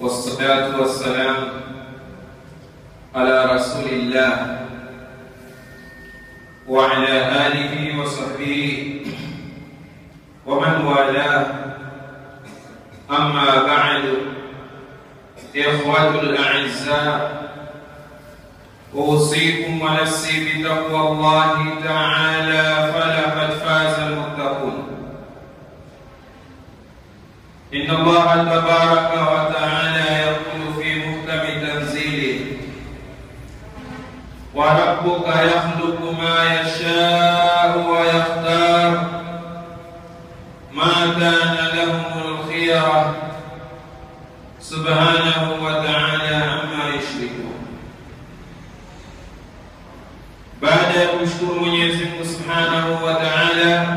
والصلاة والسلام على رسول الله وعلى آله وصحبه ومن والاه أما بعد إخوة الأعزاء أوصيكم ونفسي بتقوى الله تعالى فلقد فاز المتقون إن الله تبارك وتعالى يقول في محكم تنزيله وربك يخلق ما يشاء ويختار ما كان لهم الخيرة سبحانه وتعالى عما يشركون baada ya kumshukuru Mwenyezi Mungu Subhanahu wa Ta'ala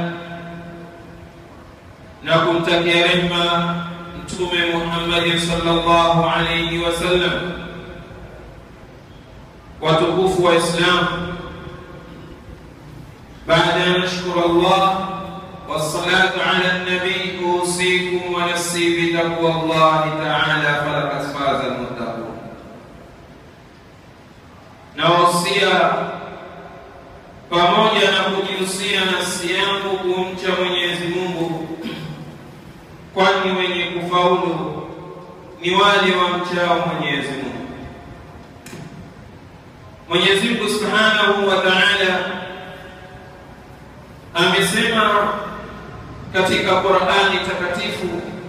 na kumtakia rehma Mtume Muhammad sallallahu alayhi wasallam, watukufu wa Islam, baada ya nashkuru Allah wassalatu ala nabii, usikum wa nafsi bitaqwa Allah ta'ala, falaqad faza almuttaqun. Nawasia pamoja na kujihusia nafsi yangu kumcha Mwenyezi Mungu, kwani wenye kufaulu ni wale wamchao Mwenyezi Mungu. Mwenyezi Mungu Subhanahu wa Ta'ala amesema katika Qur'ani takatifu,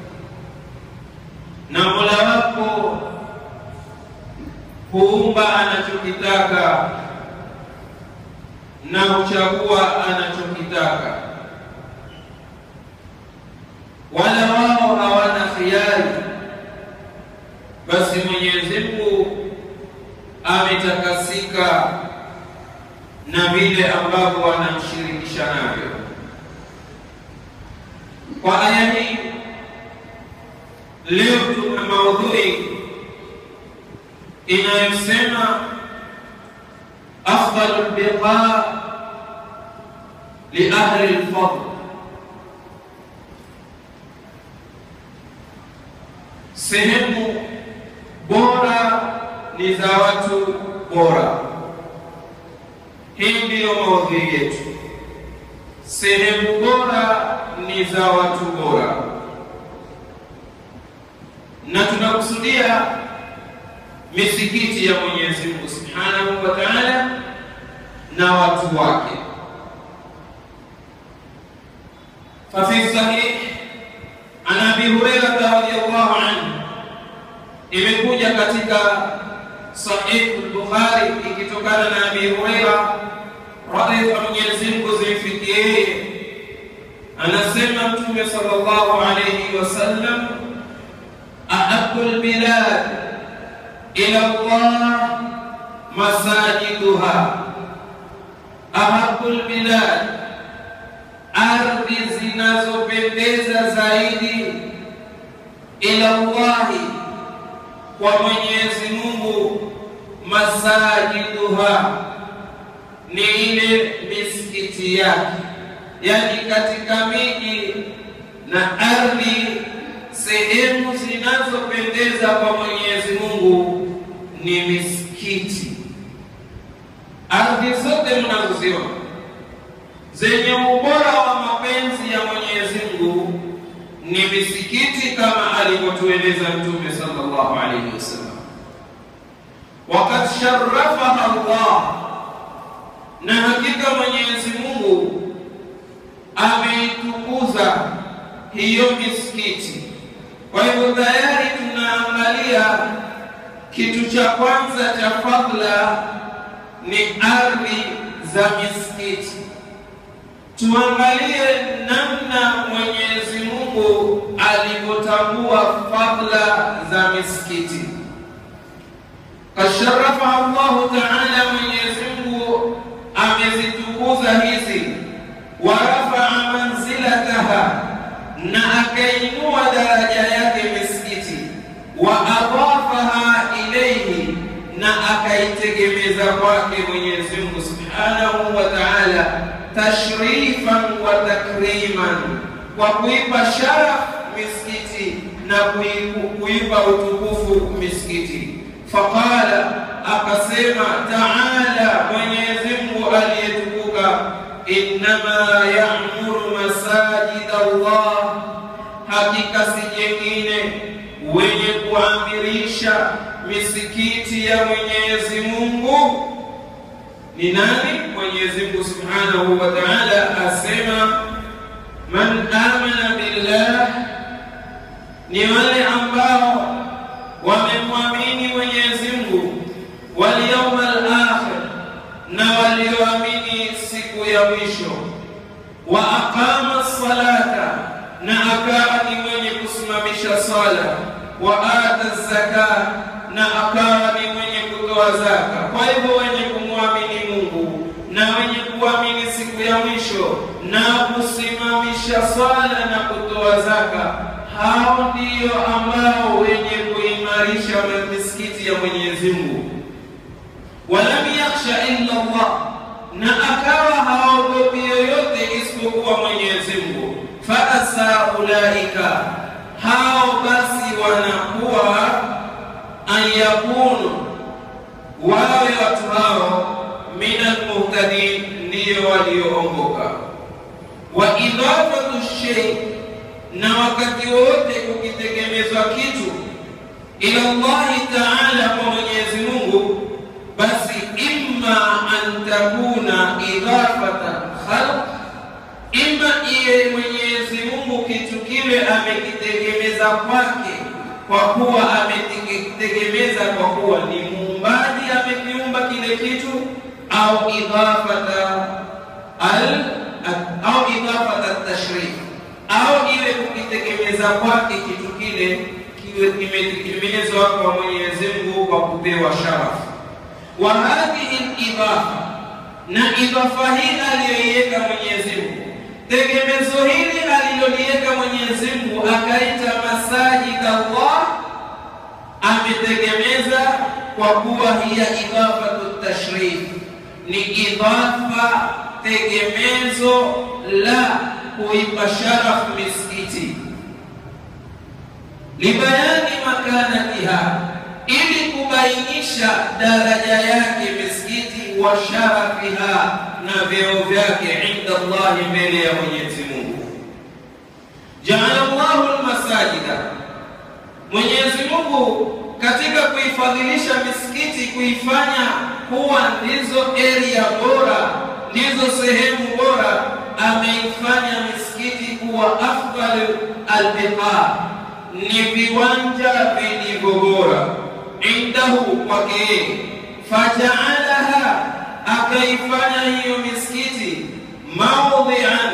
na Mola wako huumba anachokitaka na huchagua anachokitaka, wala wao hawana khiari. Basi Mwenyezi Mungu ametakasika na vile ambavyo wanamshirikisha navyo. Kwa aya hii leo tuna maudhui inayosema أفضل البقاء لأهل الفضل sehemu bora ni za watu bora. Hii ndiyo maudhui yetu. Sehemu bora ni za watu bora, na tunakusudia misikiti ya Mwenyezi Mungu Subhanahu wa Ta'ala na watu wake. Fafi sahih an Abi Hurairah radhiyallahu anhu, imekuja katika Sahih al-Bukhari ikitokana na Abi Hurairah radhi za Mwenyezi Mungu zimfikie yeye, anasema Mtume sallallahu alayhi wasallam, ahabbu al-bilad ila Allah masajiduha, ahabul bilad, ardhi zinazopendeza zaidi ila Allahi, kwa Mwenyezi Mungu, masajiduha ni ile misikiti yake, yani katika miji na ardhi, sehemu zinazopendeza kwa Mwenyezi Mungu ni misikiti. Ardhi zote mnazoziona zenye ubora wa mapenzi ya Mwenyezi Mungu ni misikiti, kama alivyotueleza Mtume sallallahu alaihi wasallam, wakad sharafaha Allah, na hakika Mwenyezi Mungu ameitukuza hiyo misikiti. Kwa hivyo tayari tunaangalia kitu cha kwanza cha fadhila ni ardhi za misikiti. Tuangalie namna Mwenyezi Mungu alivyotambua fadhila za misikiti. Kasharafa Allahu Taala, Mwenyezi Mungu amezitukuza hizi, warafaa manzilataha, na akainua daraja yake misikiti, wa adafaha ilaihi, na akaitegemeza kwake Mwenyezi Mungu subhanahu wa taala tashrifan wa takriman, kwa kuipa sharaf misikiti na kuipa utukufu misikiti. Faqala, akasema taala, Mwenyezi Mungu aliyetukuka, innama ya'muru masajid Allah, hakika si jengine wenye kuamirisha misikiti ya Mwenyezi Mungu ni nani? Mwenyezi Mungu Subhanahu wa Ta'ala asema man amana billah, ni wale ambao wamemwamini Mwenyezi Mungu, wal yawmal akhir, na walioamini siku ya mwisho, wa aqama salata, na akawa ni mwenye kusimamisha sala, wa ata zaka, na akawa ni mwenye kutoa zaka. Kwa hivyo wenye kumwamini Mungu na wenye kuamini siku ya mwisho na kusimamisha swala na kutoa zaka, hao ndiyo ambao wenye kuimarisha misikiti ya Mwenyezi Mungu. Walam yakhsha illa Allah, na akawa haogopi yoyote isipokuwa Mwenyezi Mungu. Fa asa ulaika, hao basi wanakuwa an yakunu wawe watu hao minal muhtadin, ndiyo walioongoka. Wa idafatu shay, na wakati wote kukitegemezwa kitu ila Allahi taala, kwa Mwenyezi Mungu, basi imma an takuna idafata khalq, imma iye Mwenyezi Mungu kitu kile amekitegemeza kwake kwa kuwa amekitegemeza kwa kuwa ni muumbaji amekiumba kile kitu, au idafata al au idafata tashrif, au ile kukitegemeza kwake kitu kile kiwe kimetegemezwa kwa Mwenyezi Mungu kwa kupewa sharafu. Wa hadhihi idafa, na idafa hii aliyoiweka Mwenyezi Mungu tegemezo hili aliloliweka Mwenyezi Mungu akaita masajid Allah, ametegemeza kwa kuwa hiya idafatu tashrif, ni idafa tegemezo la kuipa sharafu misikiti, libayani makanatiha, ili kubainisha daraja yake misikiti, wa sharafiha na vyeo vyake inda Allahi, mbele ya Mwenyezi Mungu. Jaala Allahu almasajida, Mwenyezi Mungu katika kuifadhilisha misikiti, kuifanya kuwa ndizo area bora, ndizo sehemu bora, ameifanya misikiti kuwa afdal albiqa, ni viwanja vilivyo bora indahu, kwake yeye. Fajaalaha akaifanya hiyo misikiti maudhian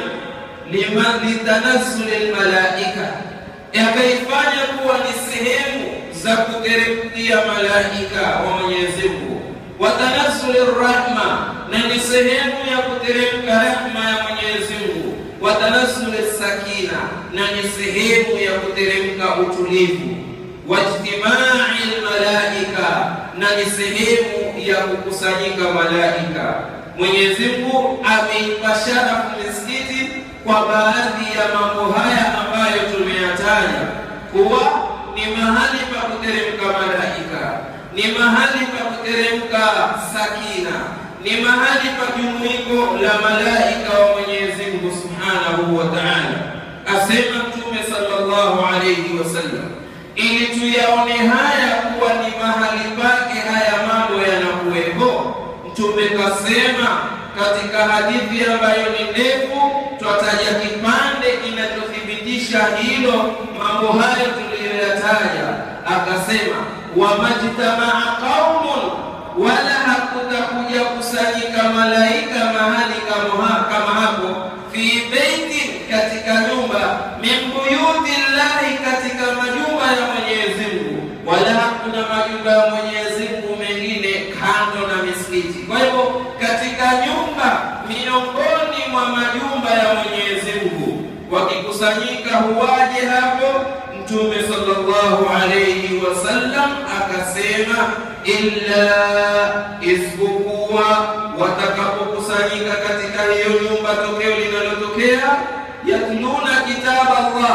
litanazzuli lmalaika, akaifanya kuwa ni sehemu za kuteremkia malaika wa Mwenyezi Mungu, wa tanazzuli rahma, na ni sehemu ya kuteremka rahma ya Mwenyezi Mungu, wa tanazzuli sakina, na ni sehemu ya kuteremka utulivu, wa ijtimai lmalaika, na ni sehemu ya kukusanyika malaika. Mwenyezi Mungu ameipa sharafu misikiti kwa baadhi ya mambo haya ambayo tumeyataja kuwa ni mahali pa kuteremka malaika, ni mahali pa kuteremka sakina, ni mahali pa jumuiko la malaika wa Mwenyezi Mungu Subhanahu wa Ta'ala. Asema Mtume sallallahu alayhi wasallam, ili tuyaone haya kuwa ni mahali pake haya mambo yanakuwepo. Mtume kasema katika hadithi ambayo ni ndefu, twataja kipande kinachothibitisha hilo, mambo hayo tuliyoyataja. Akasema, wamajtamaa qaumun, wala hakutakuja kusanyika malaika mahali kama hapo, fi beiti, katika nyumba, min buyuti llahi, katika majumba ya Mwenyezi Mungu, wala hakuna majumba ya Mwenyezi Mungu mengine kando na misikiti. Kwa hivyo katika nyumba miongoni mwa majumba ya Mwenyezi Mungu wakikusanyika huwaje hapo? Mtume sallallahu alayhi wasallam akasema, illa isipokuwa watakapokusanyika katika hiyo nyumba, tokeo linalotokea yatluna kitaba Allah,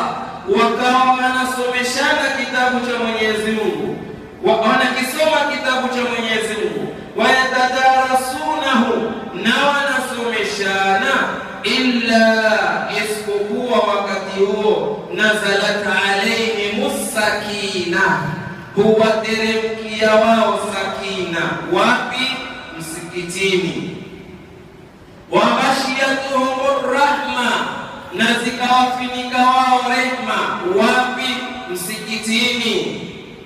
wakawa wanasomeshana kitabu cha Mwenyezi Mungu, wanakisoma kitabu cha Mwenyezi Mungu, wayatadarasunahu, na wanasomeshana, illa isipokuwa wakati huo nazalat alaihim sakina, huwateremkia wao sakina. Wapi? Msikitini. Wabashiyatuhum rahma, na zikawafinika wao rehma. Wapi? Msikitini.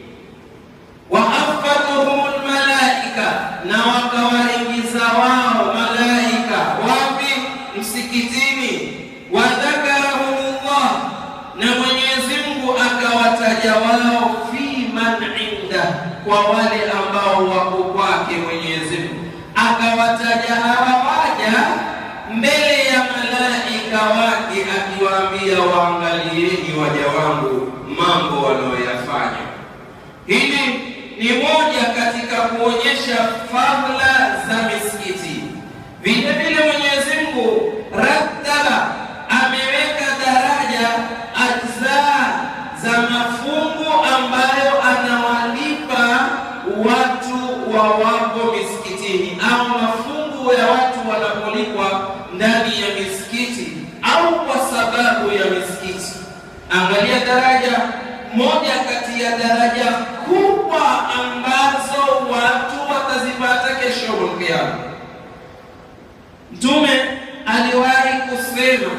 Waafatuhum lmalaika, na wakawaingiza wao malaika. Wapi? Msikitini. Wadhakarahumullah, na Mwenyezi Mungu akawataja wao fi man inda, kwa wale ambao wako kwake Mwenyezi Mungu akawataja hawa waja mbele ya malaika wake, akiwaambia waangalieni waja wangu mambo wanayoyafanya. Hili ni moja katika kuonyesha fadhila za misikiti. Vile vile Mwenyezi Mungu rattaba, ameweka daraja ajzaa za mafungu ambayo anawalipa watu wa wapo misikitini au mafungu ya watu wanapolipwa ndani ya misikiti au kwa sababu ya misikiti. Angalia daraja moja kati ya daraja kubwa ambazo watu watazipata kesho Kiyama. Mtume aliwahi kusema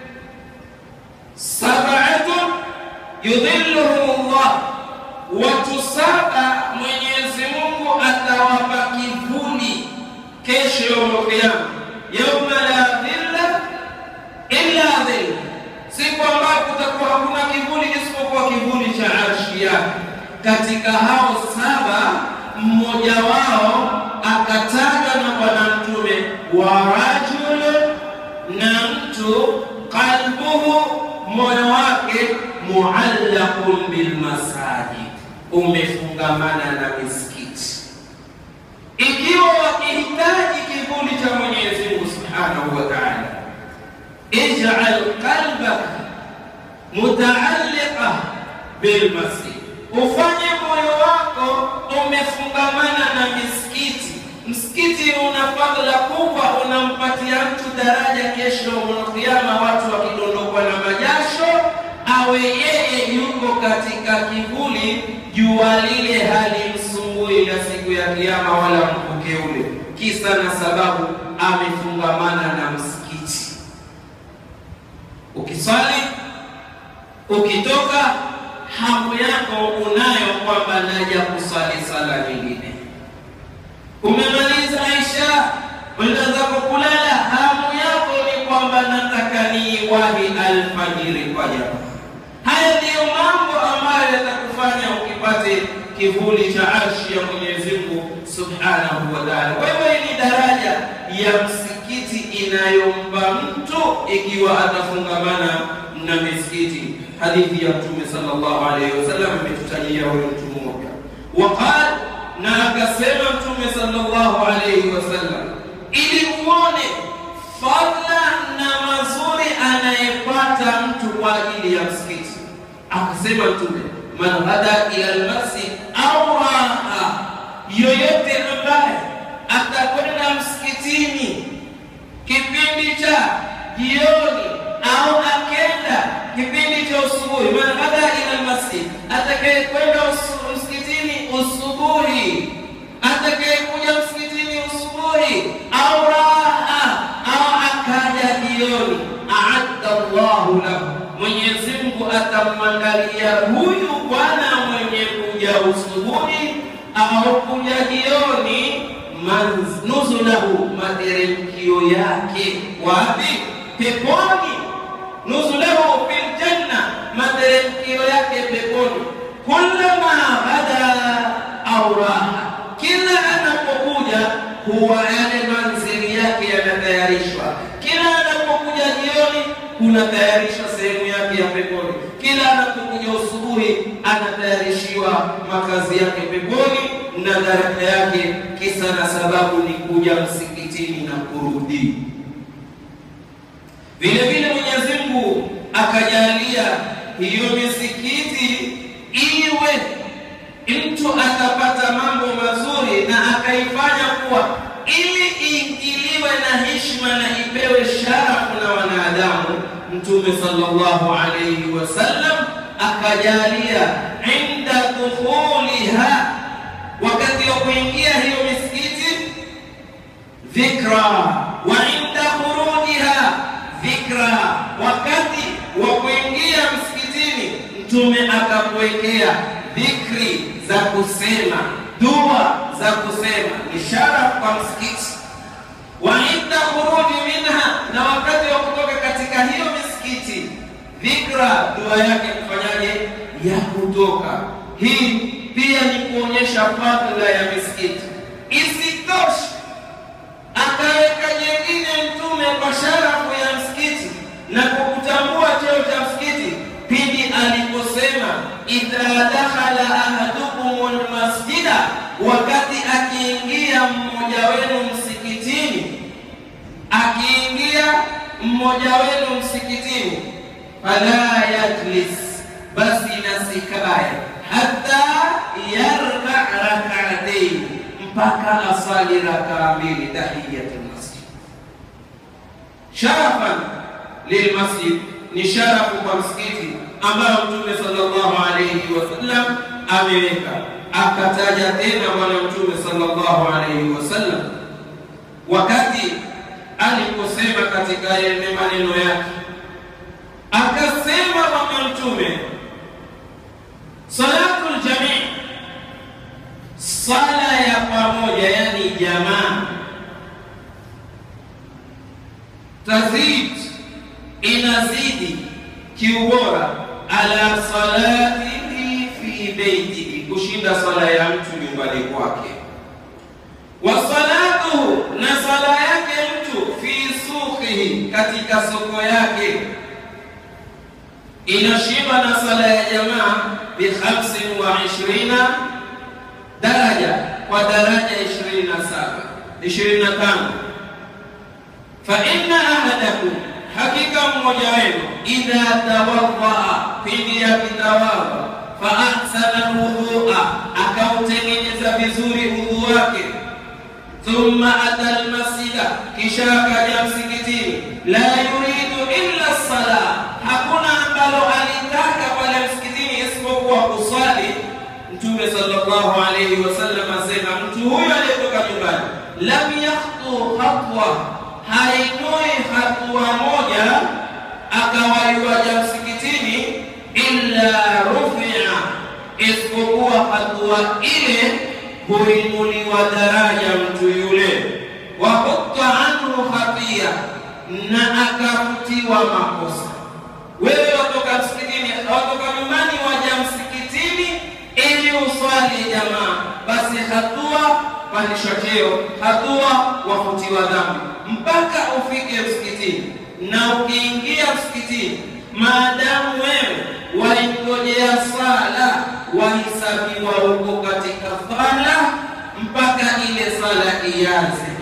sab'atun yudhilluhumullah, watu saba Mwenyezi Mungu atawapa kivuli kesho Kiyama, yauma la dhilla illa dhilla, siku ambayo kutakuwa hakuna kivuli isipokuwa kivuli cha arshi yake. Katika hao saba mmoja wao akatajwa na Bwana Mtume wa rajul, na mtu qalbuhu, moyo wake muallaqun bilmasajid, umefungamana na misikiti. Ikiwa wakihitaji kivuli cha Mwenyezi Mungu subhanahu wa ta'ala, ij'al qalbaka mutaalliqa bilmasjid, ufanye moyo wako umefungamana na misikiti. Msikiti una fadhila kubwa, unampatia mtu daraja kesho Kiyama, watu wakidondokwa na majasho, awe yeye yuko katika kivuli, jua lile halimsumbui ya siku ya Kiyama wala mvuke ule, kisa na sababu amefungamana na msikiti. Ukiswali ukitoka hamu yako unayo kwamba naja kuswali sala nyingine. Umemaliza Aisha, kwenda zako kulala, hamu yako ni kwamba nataka niwahi alfajiri kwa jamaa. Haya ndiyo mambo ambayo yatakufanya ukipate kivuli cha arshi ya Mwenyezi Mungu subhanahu wa taala. Kwa hivyo hii ni daraja ya msikiti inayompa mtu ikiwa atafungamana na misikiti. Hadithi ya Mtume sallallahu alaihi wasallam imetutajia huyo mtu mmoja, waqal, na akasema Mtume sallallahu alaihi wasallam, ili uone fadla na mazuri anayepata mtu kwa ajili ya msikiti. Akasema Mtume, man ghada ila almasjid au raha, yoyote ambaye atakwenda msikitini kipindi cha jioni au akenda kipindi cha usubuhi, man ghada ila almasjid, atakaye kwenda msikitini usubuhi, atakaye kuja msikitini usubuhi au raha au akaja jioni, aadda Allahu lahu, Mwenyezi Mungu atamwandalia huyu bwana mwenye kuja usubuhi au kuja jioni, nuzulahu, materemkio yake wapi? Peponi. Nuzulahu fil janna, materemkio yake peponi. Kullama ghada au raha, kila anapokuja huwa yale manzili yake yanatayarishwa. Kila anapokuja jioni kunatayarishwa sehemu yake ya peponi. Kila anapokuja usubuhi anatayarishiwa makazi yake peponi na daraja yake, kisa na sababu ni kuja msikitini na kurudi. Vile vile Mwenyezi Mungu akajalia hiyo misikiti iwe mtu atapata mambo mazuri na akaifanya kuwa ili iingiliwe na heshima na ipewe sharafu na wanadamu. Mtume sallallahu alayhi wasallam akajalia inda dukhuliha, wakati wa kuingia hiyo misikiti dhikra, wa inda khurujiha dhikra, wakati wa kuingia msikitini Mtume akakuwekea dhikri za kusema, dua za kusema, ishara kwa msikiti. Wa inda khuruji minha, na wakati wa kutoka katika hiyo misikiti, dhikra, dua yake kufanyaje? Ya kutoka. Hii pia ni kuonyesha fadhila ya misikiti. Isitoshe, akaweka jengine Mtume kwa sharafu ya msikiti na kukutambua cheo cha msikiti pindi aliposema idha dakhala ahadukum lmasjida, wakati akiingia mmoja wenu msikitini, akiingia mmoja wenu msikitini, fala yajlis, basi nasikaye hata yarka rak'atayn, mpaka asali rakaa mbili tahiyatul masjid sharafan lilmasjid ni sharafu kwa msikiti ambayo Mtume sallallahu alayhi wasallam ameweka. Akataja tena Bwana Mtume sallallahu alayhi wasallam wakati aliposema katika yale maneno yake, akasema Bwana Mtume, salatul jamii, sala ya pamoja, yani jamaa, tazid inazidi kiubora ala salatihi fi beitihi, kushinda sala ya mtu nyumbani kwake. Wa salatuhu, na sala yake mtu fi suqihi, katika soko yake inashiba na sala ya jamaa bi khamsin wa ishirina daraja, kwa daraja ishirini na saba ishirini na tano fa inna ahadakum hakika mmoja wenu idha tawadhaa, pindi akitawadha, fa ahsana wudhua, akautengeneza vizuri udhu wake, thumma ata almasjida, kisha akaja msikitini, la yuridu illa sala, hakuna ambalo alitaka pale msikitini isipokuwa kuswali. Mtume sallallahu alayhi wasallam asema, mtu huyo aliyetoka nyumbani, lam yakhtu khatwa hainui hatua moja akawaiwaja msikitini, illa rufia, isipokuwa hatua ile huinuliwa daraja mtu yule, wa hutta anhu khatia, na akafutiwa makosa. Wewe watoka msikitini, watoka nyumbani waja msikitini ili uswali jamaa, basi hatua pandishwa cheo, hatua wafutiwa dhambi mpaka ufike msikitini. Na ukiingia msikitini, maadamu wewe waingojea sala, wahesabiwa huko katika sala mpaka ile sala ianze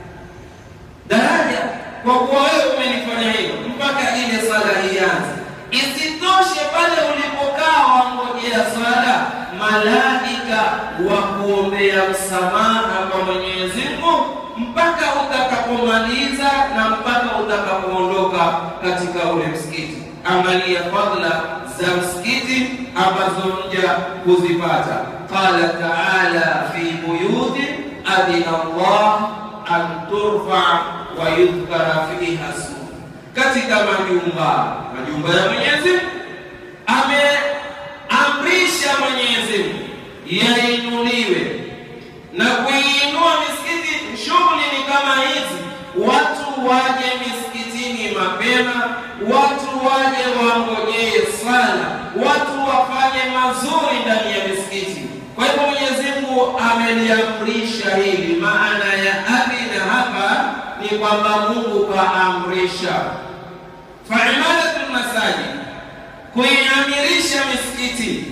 daraja, kwa kuwa wewe umenifanya hilo mpaka ile sala ianze. Isitoshe, pale ulipokaa wangojea sala, malaika wa kuombea msamaha kwa Mwenyezi Mungu mpaka utakapomaliza na mpaka utakapoondoka katika ule msikiti. Angalia fadhila za msikiti ambazo mja kuzipata. Qala taala fi buyuti adina Allah an turfa wa yudhkara fiha smu, katika majumba majumba ya Mwenyezi Mungu ameamrisha Mwenyezi Mungu yainuliwe na kuiinua misikiti. Shughuli ni kama hizi, watu waje misikitini mapema, watu waje wangojee sala, watu wafanye mazuri ndani ya misikiti. Kwa hivyo Mwenyezi Mungu ameliamrisha hili. Maana ya adhina hapa ni kwamba Mungu kaamrisha. Fa imaratul masajid, kuiamirisha misikiti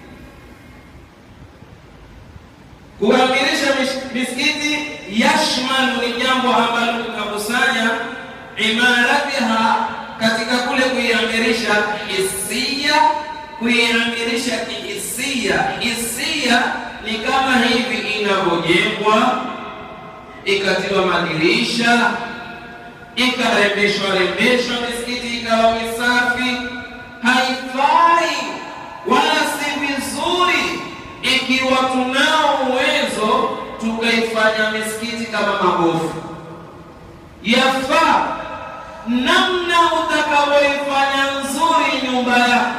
kuamirisha misikiti yashmalu ni jambo ambalo linakusanya imaratiha katika kule kuiamirisha hisia kuiamirisha kihisia. Hisia ni kama hivi inavyojengwa, ikatiwa madirisha, ikarembeshwa rembeshwa, misikiti ikawa misafi. Haifai wala si vizuri ikiwa tunao uwezo tukaifanya misikiti kama magofu. Yafaa namna utakavyoifanya nzuri nyumba yako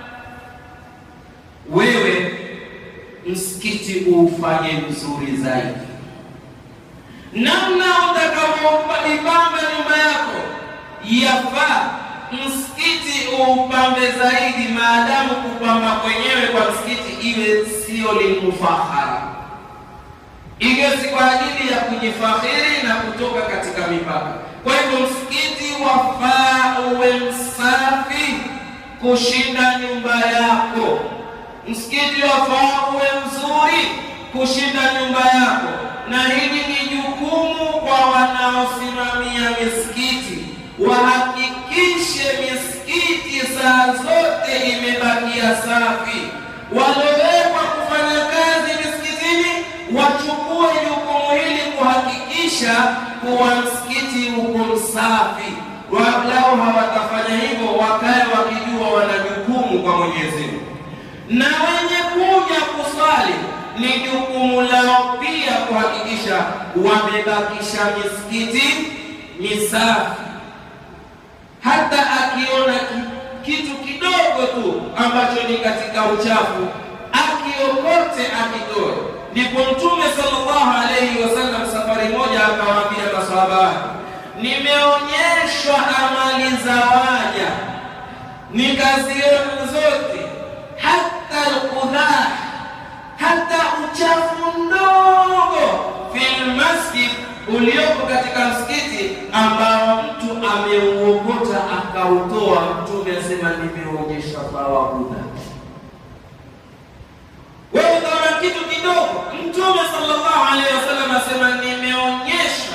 wewe, msikiti uufanye mzuri zaidi. Namna utakavyoipamba nyumba yako, yafaa msikiti uupambe zaidi, maadamu kupamba kwenyewe kwa msikiti iwe sio limufahara, iwe si kwa ajili ya kujifakhiri na kutoka katika mipaka. Kwa hivyo msikiti wafaa uwe msafi kushinda nyumba yako. Msikiti wafaa uwe mzuri kushinda nyumba yako, na hili ni jukumu kwa wanaosimamia misikiti, wahakikishe misikiti saa zote imebakia safi. Waliowekwa kufanya kazi misikitini wachukue jukumu hili kuhakikisha kuwa msikiti uko msafi. Walau hawatafanya hivyo, wakae wakijua wana jukumu kwa Mwenyezi Mungu, na wenye kuja kuswali ni jukumu lao pia kuhakikisha wamebakisha misikiti misafi. Hata akiona kitu kidogo tu ambacho ni katika uchafu, akiokote akitoe. Ndipo Mtume sallallahu alaihi wasallam safari moja akawaambia masahaba wake, nimeonyeshwa amali za waja nikaziona zote, hata alqudhah, hata uchafu mdogo fil masjid, uliopo katika msikiti ambao mtu ameuokota akautoa. Mtume asema nimeonyesha thawabu wewe utaona kitu kidogo. Mtume sallallahu alaihi wasallam asema nimeonyesha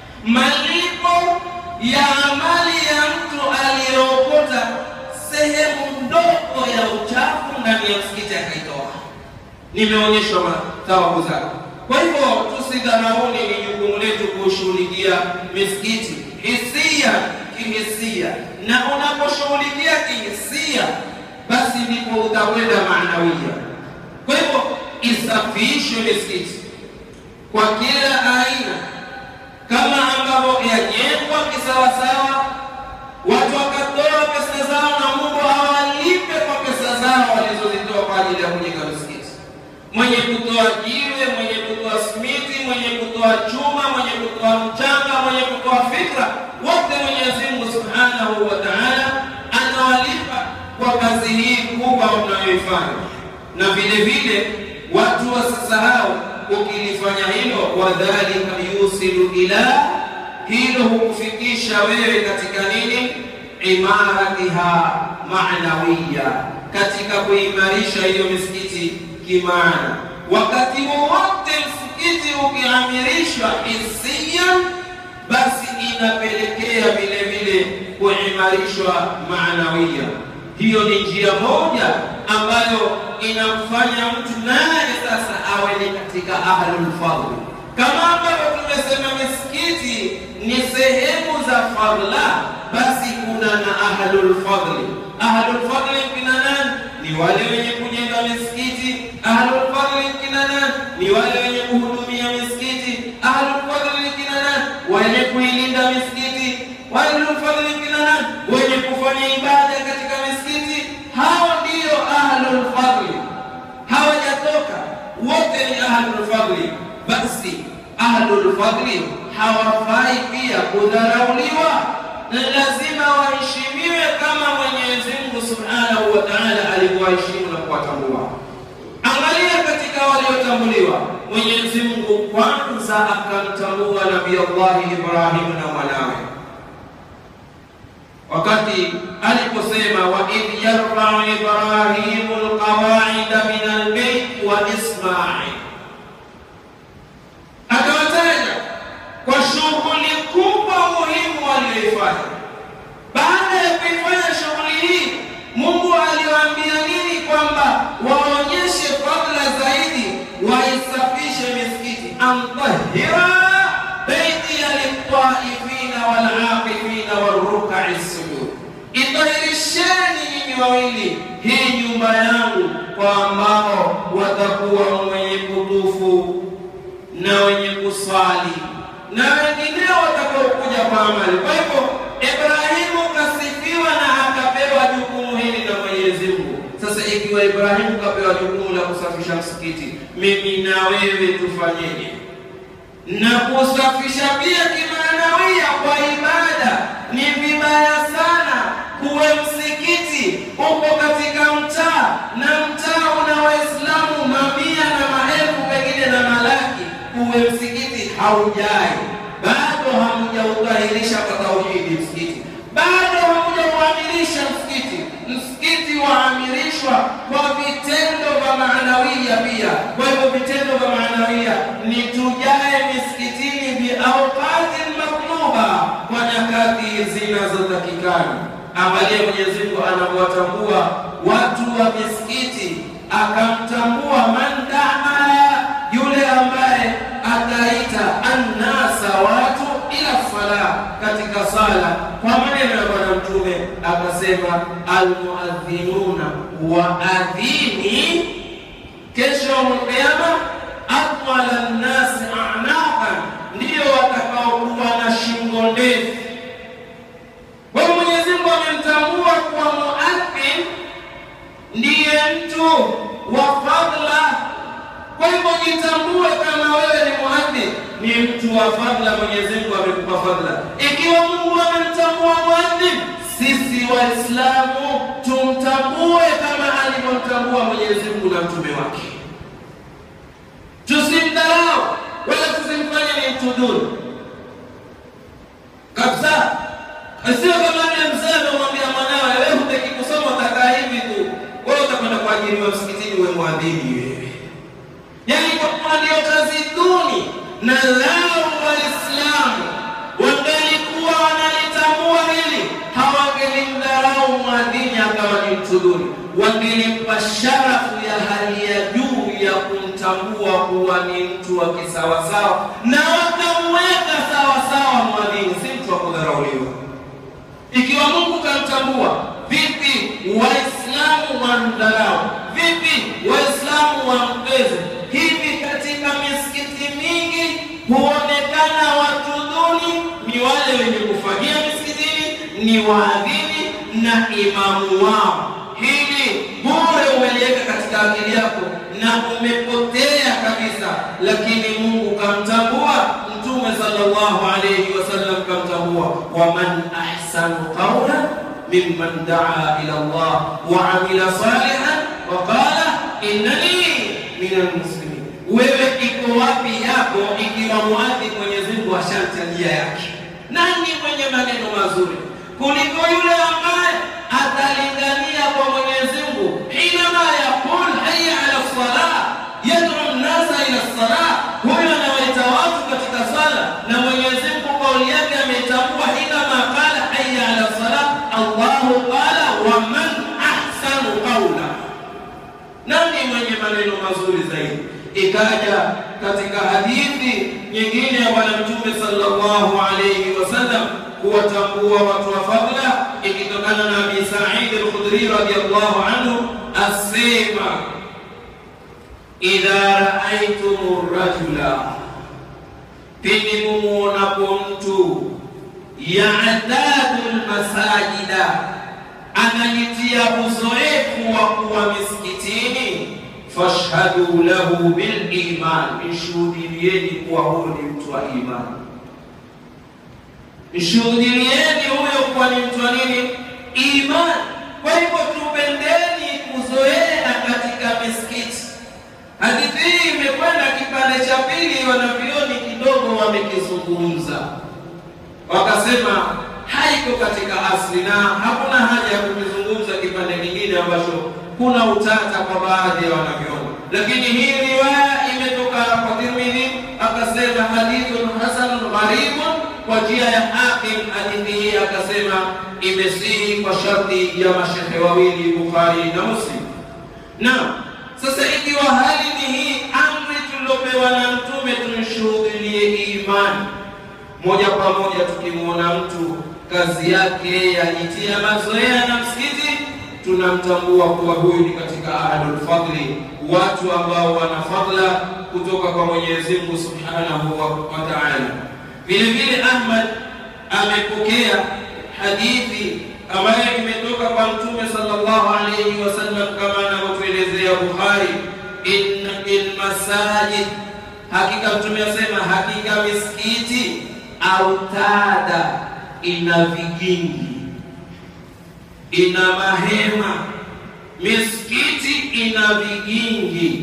malipo ya amali ya mtu aliyeokota sehemu ndogo ya uchafu ndani ya msikiti akaitoa, nimeonyeshwa thawabu zake. Kwa hivyo tusidharauni, ni jukumu letu kushughulikia misikiti hisia kihisia, na unaposhughulikia kihisia, basi ndipo utakwenda maanawia. Kwa hivyo isafishwe misikiti kwa kila aina, kama ambavyo yajengwa kisawasawa, watu wakatoa pesa zao na Mungu awalipe kwa pesa zao walizozitoa kwa ajili ya kujenga misikiti. Mwenye kutoa jiwe, mwenye kutoa simiti, mwenye kutoa chuma, mwenye kutoa mchanga, mwenye kutoa fikra, wote Mwenyezi Mungu Subhanahu wa Ta'ala anawalipa kwa kazi hii kubwa mnayoifanya na vile vile watu wasisahau, ukilifanya hilo, wadhalika yusilu ila, hilo hukufikisha wewe katika nini? Imaratiha maanawiya, katika kuimarisha hiyo misikiti kimaana. Wakati wowote msikiti ukiamirishwa hisia, basi inapelekea vile vile kuimarishwa maanawiya. Hiyo ni njia moja ambayo inamfanya mtu naye sasa awe ni katika ahlul fadli, kama ambavyo tumesema misikiti ni sehemu za fadla, basi kuna na ahlul fadli. Ahlul fadli kina nani? Ni wale wenye kujenga misikiti. Ahlul fadli kina nani? Ni wale wenye kuhudumia misikiti. Ahlul fadli kina nani? Wenye kuilinda misikiti. Ahlul fadli kina nani? Wenye kufanya ibada katika misikiti. Hao ndio ahlul fadli, hawajatoka wote, ni ahlul fadli. Basi ahlul fadli hawafai pia kudharauliwa, na lazima waheshimiwe kama Mwenyezi Mungu Subhanahu wa Ta'ala alivyowaheshimu na kuwatambua. Angalia katika waliotambuliwa, Mwenyezi Mungu kwanza akamtambua Nabii Allah Ibrahim na mwanawe wakati aliposema wa idh yarfau Ibrahimu alqawaida min albayt wa Ismail, akawataja kwa shughuli kubwa muhimu walioifanya. Baada ya kuifanya shughuli hii, Mungu aliwaambia nini? an tahira baitiya litaifina walakifina warrukai sujud, itahirisheni nyinyi wawili hii nyumba yangu kwa ambao watakuwa mwenye kutufu na wenye kuswali na wengineo watakaokuja kwa amali. Kwa hivyo Ibrahimu kasifiwa na akapewa jukumu hili na Mwenyezi Mungu. Sasa ikiwa Ibrahimu kapewa jukumu la kusafisha msikiti, mimi na wewe tufanyeje? Na kusafisha pia kimaanawia kwa ibada ni vibaya sana. Kuwe msikiti uko katika mtaa na mtaa una Waislamu mamia na maelfu pengine na malaki, kuwe msikiti haujai bado hamjautahirisha kwa tauhidi msikiti, bado hamjauamirisha msikiti. Msikiti waamirishwa kwa vitendo vya maanawia pia. Kwa hivyo vitendo vya maanawia ni tujae misikitini biauqati makluba, kwa nyakati zinazotakikana. Angalia Mwenyezi Mungu anavyowatambua watu wa misikiti, akamtambua man daa, yule ambaye ataita annasa watu ila sala, katika sala kwa maneno ya Bwana Mtume akasema, almuadhinuna waadhini kesho Kiyama atwala nnasi a'naqan, ndio watakaokuwa na shingo ndefu. Kwa hiyo Mwenyezi Mungu amemtambua kuwa muadhin ndiye mtu wa fadla kwa hivyo jitambue kama wewe ni muadhin, ni mtu wa fadla. Mwenyezi Mungu amekupa fadla. Ikiwa Mungu amemtambua muadhin, sisi Waislamu tumtambue kama alivyomtambua Mwenyezi Mungu na mtume wake. Tusimdharau wala tusimfanye ni mtu duni kabisa. Sio kama yule mzee amemwambia mwanawe, wewe hutaki kusoma, utakaa hivi tu, wewe utakwenda kuajiriwa msikitini, uwe mwadhini wewe yaani kwa kuwa ndio kazi duni, na lao Waislamu wangalikuwa wanalitambua hili, hawangelimdharau mwadhini akawa ni mtu duni, wangelimpa sharafu ya hali ya juu ya kumtambua kuwa ni mtu wa kisawasawa, na wakamweka sawasawa mwadhini, si mtu wa kudharauliwa. Ikiwa Mungu kamtambua, vipi Waislamu wamdharau? Vipi Waislamu wampeze? Hivi katika misikiti mingi huonekana watu duni, ni wale wenye kufagia misikitini, ni waadhini na imamu wao. Hili bure umeliweka katika akili yako na umepotea kabisa, lakini Mungu kamtambua, Mtume sallallahu alayhi wasallam kamtambua, waman ahsanu qawlan mimman daa ila Allah wa amila salihan wa qala innani minal muslimin. Wewe iko wapi yako ikiwa muadhi Mwenyezi Mungu ashanta njia yake? Nani mwenye maneno mazuri kuliko yule ambaye atalingania kwa Mwenyezi Mungu hinama yaqul hayya ala salah yad'u nnasa ila salah, huyo anawaita watu katika sala, na Mwenyezi Mungu kauli yake ametambua hinama qala hayya ala salah, Allahu qala wa man ahsanu qawla nani mwenye maneno mazuri zaidi? Ikaja katika hadithi nyingine ya Bwana Mtume sallallahu alayhi wasallam kuwatambua watu wa fadla, ikitokana na Abi Sa'id al-Khudri radhiyallahu anhu asema, idha raaitum rajula, pindi mumuonapo mtu ya'tadu al-masajida anajitia uzoefu wa kuwa misikitini, fashhadu lahu bil iman, mshuhudilieni kuwa huyo ni mtu wa imani. Mshuhudilieni huyo kuwa ni mtu wa nini? Imani. Kwa hivyo tupendeni kuzoea katika misikiti. Hadithi hii imekwenda kipande cha pili, wanavyoni kidogo wamekizungumza, wakasema haiko katika asli na hakuna haja ya kukizungumza kipande kingine ambacho kuna utata kwa baadhi ya wanavyoni, lakini hii riwaya imetoka kwa Tirmidhi, akasema hadithun hasanun gharibun, kwa njia ya Hakim. Hadithi hii akasema imesihi kwa sharti ya mashehe wawili Bukhari na Muslim. Na sasa ikiwa hali ni hii, amri tuliopewa na Mtume tumshuhudie moja kwa moja tukimwona mtu kazi yake yajitia mazoea na msikiti, tunamtambua kuwa huyu ni katika ahlul fadli, watu ambao wana fadla kutoka kwa Mwenyezi Mungu Subhanahu wa Ta'ala. Vile vile Ahmad amepokea hadithi ambayo imetoka kwa Mtume sallallahu alayhi wasallam kama anavyotuelezea Bukhari, inna fil masajid, hakika Mtume asema, hakika misikiti autada, ina vigingi, ina mahema. Misikiti ina vigingi.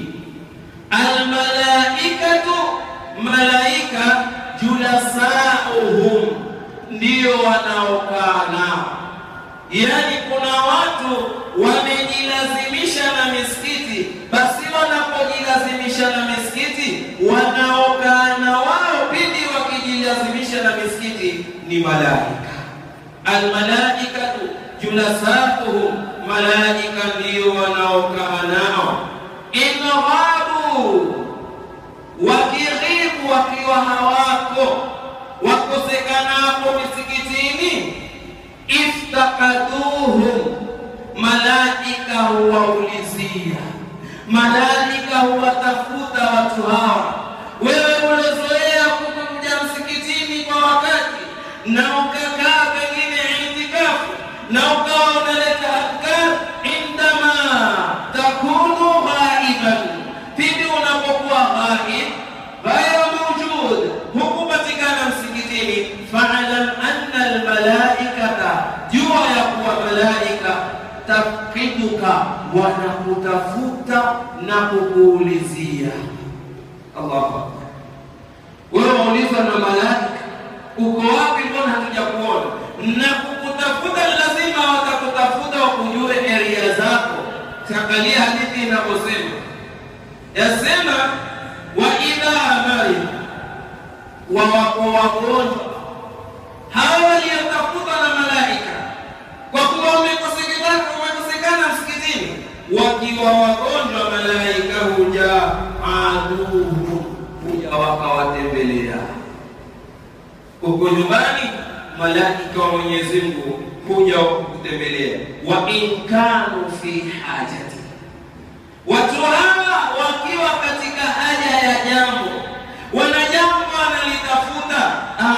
Almalaikatu, malaika julasauhum, ndio wanaokaa nao Yaani, kuna watu wamejilazimisha na misikiti, basi wanapojilazimisha na misikiti, wanaokaa na wao pindi wakijilazimisha na misikiti ni malaika. Almalaikatu julasatuhum, malaika ndiyo wanaokaa nao. Inghabu, wakighibu, wakiwa hawako, wakosekanapo misikitini iftakaduhum, malaika huwaulizia, malaika huwatafuta watu hawa. Wewe ulozoea kukuja msikitini kwa wakati na ukakaa pengine itikafu na ukawa unaleta adhkar, indama takunu ghaiban, pindi unapokuwa ghaib, ghairu mawjud, hukupatikana msikitini, faalam anna almalaikata jua ya kuwa malaika tafkiduka, wanakutafuta na kukuulizia. Allahu akbar! Wewe waulizwa na malaika, uko wapi? Mbona hatuja kuona? Na kukutafuta lazima watakutafuta, wakujue area zako. Angalia hadithi inavyosema, yasema wa idha mari wa wako wagonjwa hawa waliotafuta na malaika kwa kuwa wamekosekana msikitini, wakiwa wagonjwa, malaika huja aduhu, huja wakawatembelea. Uko nyumbani, malaika wa Mwenyezi Mungu huja kutembelea. wa in kanu fi hajati, watu hawa wakiwa katika haja ya jambo, wana jambo wanalitafuta,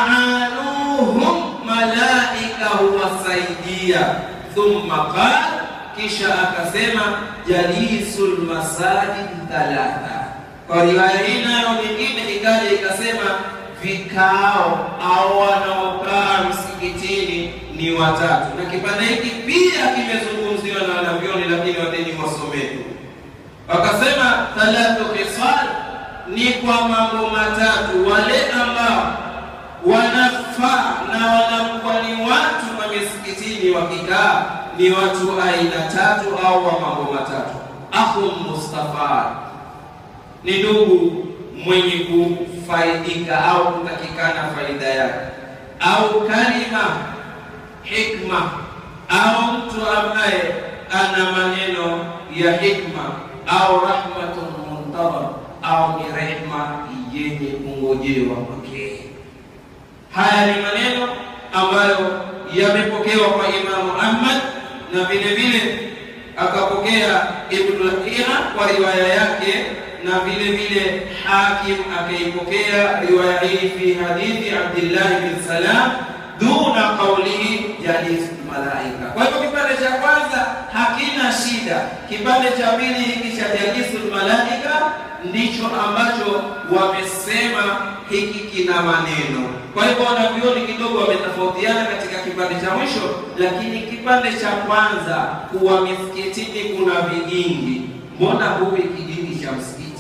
aanuhum malaika huwasaidia. Thumma qala, kisha akasema jalisul masajid thalatha. Kwa riwaya hii nayo nyingine ikaja ikasema vikao au wanaokaa msikitini ni watatu, na kipande hiki pia kimezungumziwa na wanavyoni, lakini wateni wasome tu. Wakasema thalathu khisal ni kwa mambo matatu, wale ambao wanafaa na wanakuwa ni watu wa misikitini wakikaa ni watu aina tatu au wa mambo matatu. Akhun mustafa ni ndugu mwenye kufaidika au kutakikana faida yake, au kalima hikma, au mtu ambaye ana maneno ya hikma, au rahmatun muntadhar, au ni rehma yenye kungojewa kwake. Haya ni maneno ambayo yamepokewa kwa Imamu Ahmad na vile vile akapokea Ibnu Lahiya kwa riwaya yake, na vile vile Hakim akaipokea riwaya hii fi hadithi Abdillah bin Salam duna qaulihi jalisul malaika. Kwa hivyo kipande cha kwanza hakina shida. Kipande cha pili hiki cha jalisul malaika ndicho ambacho wamesema hiki kina maneno. Kwa hivyo wanavyoni kidogo wametofautiana katika kipande cha mwisho, lakini kipande cha kwanza kuwa misikitini kuna vigingi, mbona huwi kigingi cha msikiti?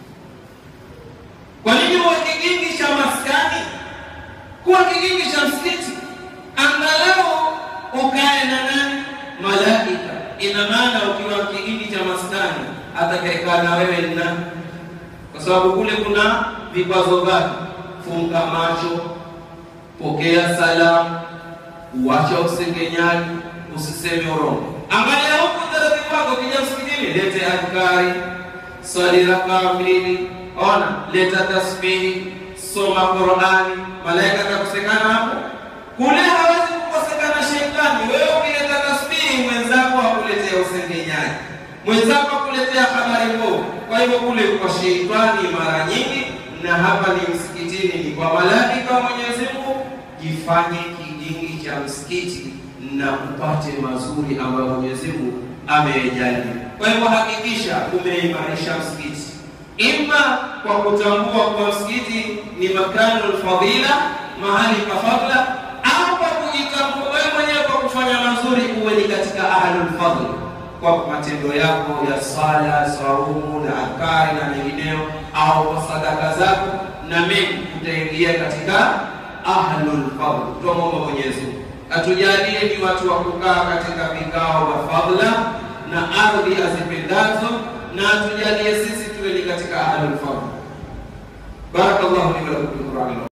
Kwa nini huwa kigingi cha maskani? Kuwa kigingi cha msikiti, angalau ukae na nani? Malaika. Ina maana ukiwa kigingi cha maskani, atakayekaa na wewe ni nani? Kwa sababu kule kuna vikwazo gani? Funga macho, pokea salamu, uacha usengenyaji, usiseme urongo. Angalia huku utaratibu wako, ukija msikitini, lete adhkari, swali rakaa mbili, ona, leta tasbihi, soma Qur'ani, malaika atakosekana hapo? Kule hawezi kukosekana shetani. Wewe ukileta tasbihi, mwenzako akuletea usengenyaji, mwenzako akuletea habari mbovu. Kwa hivyo kule kwa shetani mara nyingi, na hapa ni msikitini, ni kwa malaika wa Mwenyezi Mungu. Jifanye kijingi cha msikiti na upate mazuri ambayo Mwenyezi Mungu ameyajalia. Kwa hivyo hakikisha umeimarisha msikiti, ima kwa kutambua kuwa msikiti ni makanul fadhila, mahali pa fadla, au kwa kujitambua wewe mwenyewe kwa kufanya mazuri, uwe ni katika ahlul fadl kwa matendo yako ya sala, saumu na adhkari na mengineo, au kwa sadaka zako na mengi, utaingia katika ahlul fadl. Tuombe Mwenyezi Mungu atujalie ni watu wa kukaa katika vikao vya fadhila na ardhi azipendazo, na atujalie sisi tuwe ni katika ahlul fadl. Barakallahu li wa lakum bil Qur'an.